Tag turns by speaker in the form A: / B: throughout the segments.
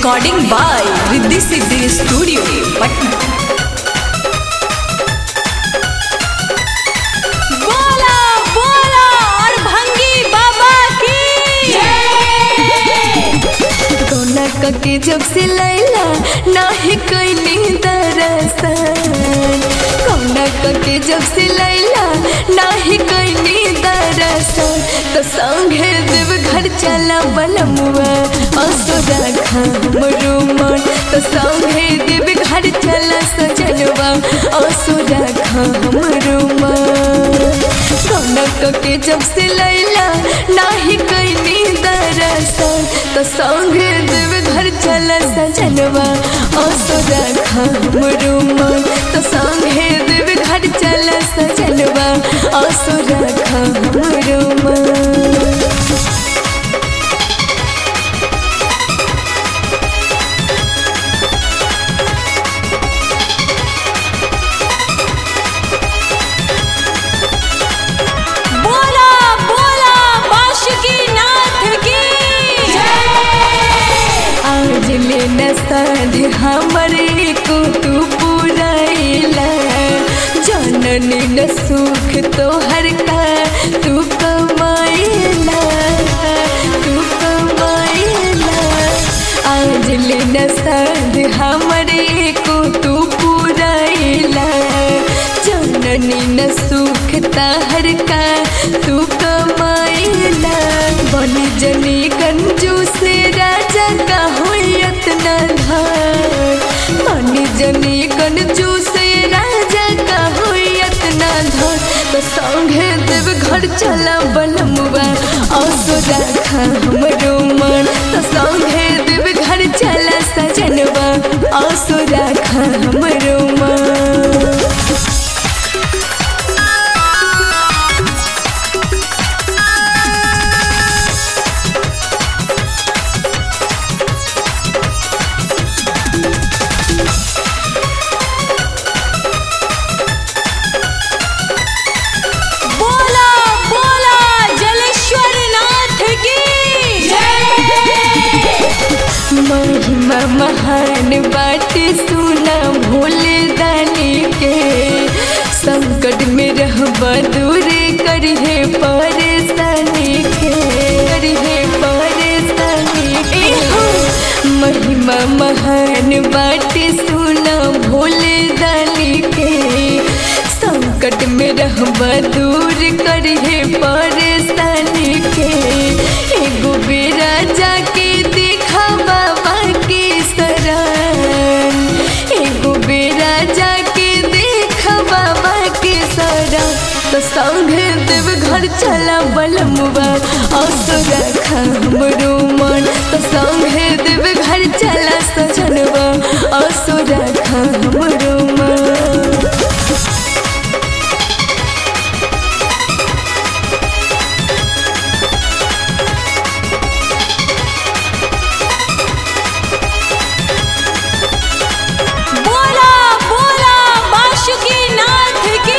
A: recording by Riddhi Siddhi studio Patna बोला बोला और भंगी बाबा की
B: कौना कके जब से लैला नाही कैली दरसन कौना कके जब से लैला नाही कैली दरसन तो संगे देव घर चला बलमुआ असुरा हमरो मन तो संगे देव घर चला सजनवा असुरा हमरो मन कौना कके जब से लैला नाही कैली दरसन तो संगे देव घर चल सजनवा असुरा हमरो मन तो संगे देव घर चल सजनवा असुरा हमरो मन
A: बोला बोला बाशुकी नाथ की
B: आज ले न साध हमरे को तू पुराइला जननी न सुख तोहर का तू कमाइला तू कमाइला आज ले न साध हमरे को तू पुराइला जननी न सुख तहर का तू कमाइला बन जनी कंजूस राजा का होयत न धार बन जनी कंजूस राजा का होयत न धार तो संगे देव घर चला बलमुआ असुरा हमरो मन तो संगे देव घर चला सजनवा असुरा हमरो मन
A: बोला बोला जलेश्वर नाथ की
B: महिमा महान बाटे सुना भोले दानी के संकट में रहबा दूर करिहे परेशानी के करिहे परेशानी के महिमा महान बाटे सुना भोले दानी के संकट में रहबा दूर करिहे परेशानी के एगो बेरा जाके देखा बाबा के शरण एगो बेरा जाके देखा बाबा के शरण तो संगे देव घर चला बलमुआ असुरा हमरो मन तो संगे देव घर चला सजनवा असुरा हमरो मन
A: बोला बोला बाशुकी नाथ की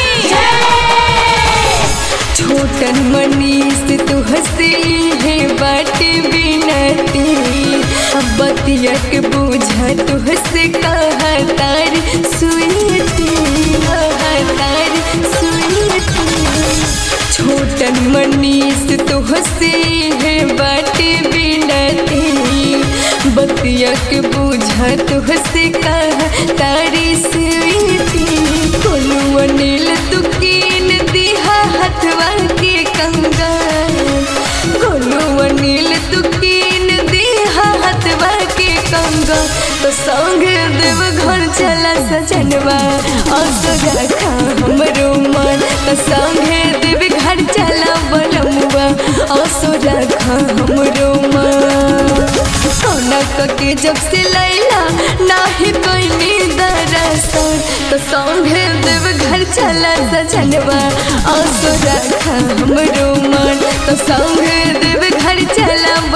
B: छोटन मनीष तू हंसी है बाटे बिनती अब बतिया के बूझा तू हंसे कहा तार सुईती कहा तार सुईती छोटन मनीष तू हंसी है बाटे बिनती बतिया के बूझा तू हंसे कहा तारी सुईती कोलू अनिल तू कीन दिहा हथवा के कंगन गोलू अनिल तू कीन दिहा हथवा के कंगन तो संगे देव घर चला सजनवा असुरा हमरो मन तो संगे देव घर चला बलमुआ असुरा हमरो मन सोना के जब से लैला नाही कोई दरसन तो संगे देव घर चला सजनवा असुरा हमरो मन तो संगे देव घर चला